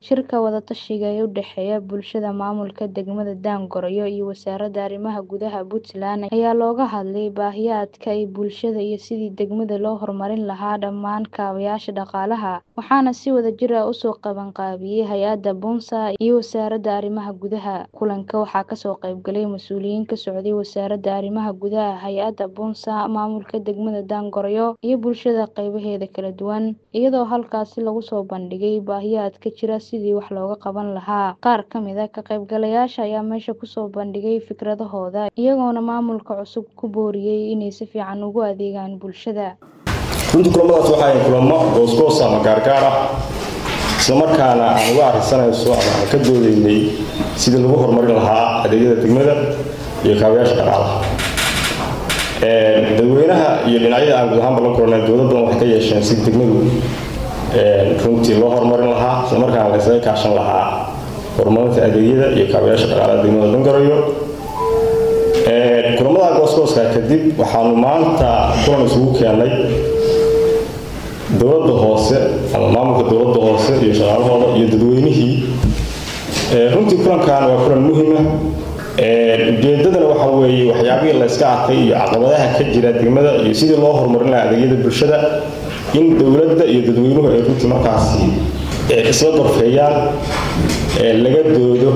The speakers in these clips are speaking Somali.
Shirka wada-tashiga ee u dhexeeya bulshada maamulka degmada Daangoroyo iyo Wasaaradda Arrimaha Gudaha Puntland ayaa looga hadlay baahiyaadka ay bulshada iyo sidii degmada loo horumarin lahaa dhammaan kaabayaasha dhaqaalaha, waxaana si wadajir ah u soo qabanqaabiyay hay'adda BONSA iyo Wasaaradda Arrimaha Gudaha. Kulanka waxaa ka soo qayb galay mas'uuliyiin ka socday Wasaaradda Arrimaha Gudaha, hay'adda BONSA, maamulka degmada Daangoroyo, iyo bulshada qaybaheeda kala duwan, iyadoo halkaasi lagu soo bandhigay baahiyaadka jira sidii wax looga qaban lahaa. Qaar ka mid ah ka qaybgalayaasha ayaa meesha ku soo bandhigay fikradahooda, iyagoona maamulka cusub ku booriyay inay si fiican ugu adeegaan bulshada. runtii kulamadaas waxaa ahayn kulamo goosgoos ama gaargaar ah isla markaana aan uga arrinsanayso ama aan ka doodaynay sidii lagu horumarin lahaa adeegyada degmada iyo kaabayaasha dhaqaalaha dadweynaha iyo dhinacyada aan guud ahaanba la kulanay dowlad badan waxay ka yeesheen sidii degmadu runtii loo horumarin lahaa isla markaana la isaga kaashan lahaa horumarinta adeegyada iyo kaabayaasha dhaqaalaha degmada Daangoroyo kulamada goosgooska kadib waxaanu maanta kulan isugu keenay dowladda hoose ama maamulka dowladda hoose iyo shaqaalahooda iyo dadweynihii runtii kulankan waa kulan muhiima ujeedadana waxa weeye waxyaabihii la iska arkay iyo caqabadaha ka jira degmada iyo sidii loo horumarin lahaa adeegyada bulshada in dowladda iyo dadweynuhu ay runtii markaasi isla gorfeeyaan laga doodo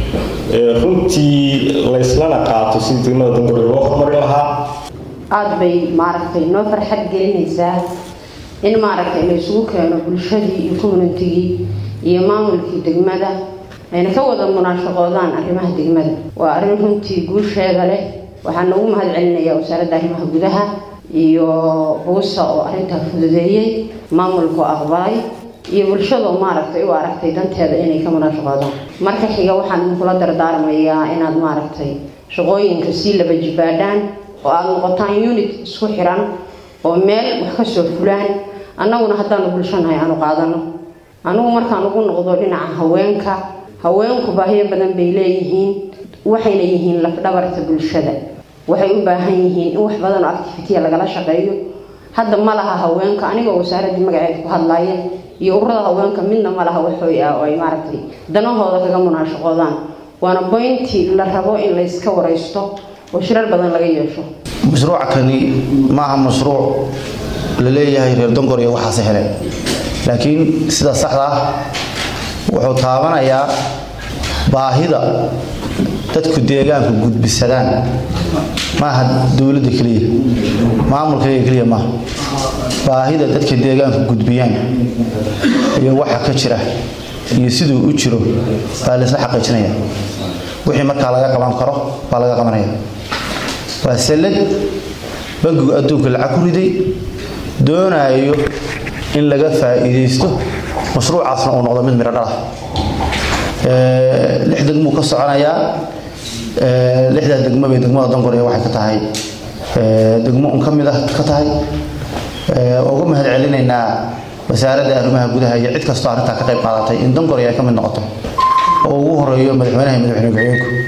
runtii layslana qaato sidii degmada Daangoroyo loo horumarin lahaa aad bay maaragtay noo farxad gelinaysaa in maaragtay la isugu keeno bulshadii iyo communitigii iyo maamulkii degmada ayna ka wada munaashaqoodaan arrimaha degmada waa arrin runtii guusheeda leh waxaan ugu mahad celinayaa wasaaradda arrimaha gudaha iyo buusa oo arrintaa fududeeyey maamulku aqbalay iyo bulshada oo maaragtay u aragtay danteeda inay ka munaashaqoodaan marka xiga waxaan idinkula dardaarmayaa inaad maaragtay shaqooyinka sii laba jibaadhaan oo aada noqotaan unit isku xiran oo meel wax ka soo fulaan annaguna haddaanu bulshanahay aanu qaadano anigu markaan ugu noqdo dhinaca haweenka haweenku baahiyo badan bay leeyihiin waxayna yihiin lafdhabarta bulshada waxay u baahan yihiin in wax badan oo activitiya lagala shaqeeyo hadda ma laha haweenka anigoo wasaaraddii magaceed ku hadlaya iyo ururada haweenka midna ma laha waxooy ah oo ay maaragtay danahooda kaga munaashaqoodaan waana boyntii la rabo in layska waraysto oo shirar badan laga yeesho mashruuca kani maaha mashruuc la leeyahay reer Daangoroyo waxaase hele laakiin sida saxda ah wuxuu taabanayaa baahida dadku deegaanku gudbisadaan maaha dowladda keliya maamulka keliya maaha baahida dadka deegaanku gudbiyaan iyo waxa ka jira iyo siduu u jiro baa laysla xaqiijinaya wixii markaa laga qaban karo baa laga qabanaya waa sallad bangigu adduunka lacag ku riday doonayo in laga faa'iidaysto mashruucaasna uu noqdo mid midho dhal ah lix degmuu ka soconayaa lixdaa degmo bay degmada Daangoroyo waxay ka tahay degmo un ka mid ah ka tahay uga mahad celinaynaa wasaaradda arrimaha gudaha iyo cid kastoo arrintaa ka qayb qaadatay in Daangoroyo ay ka mid noqoto oo ugu horeeyo madaxweynaha iyo madaxweyne ku-xigeenku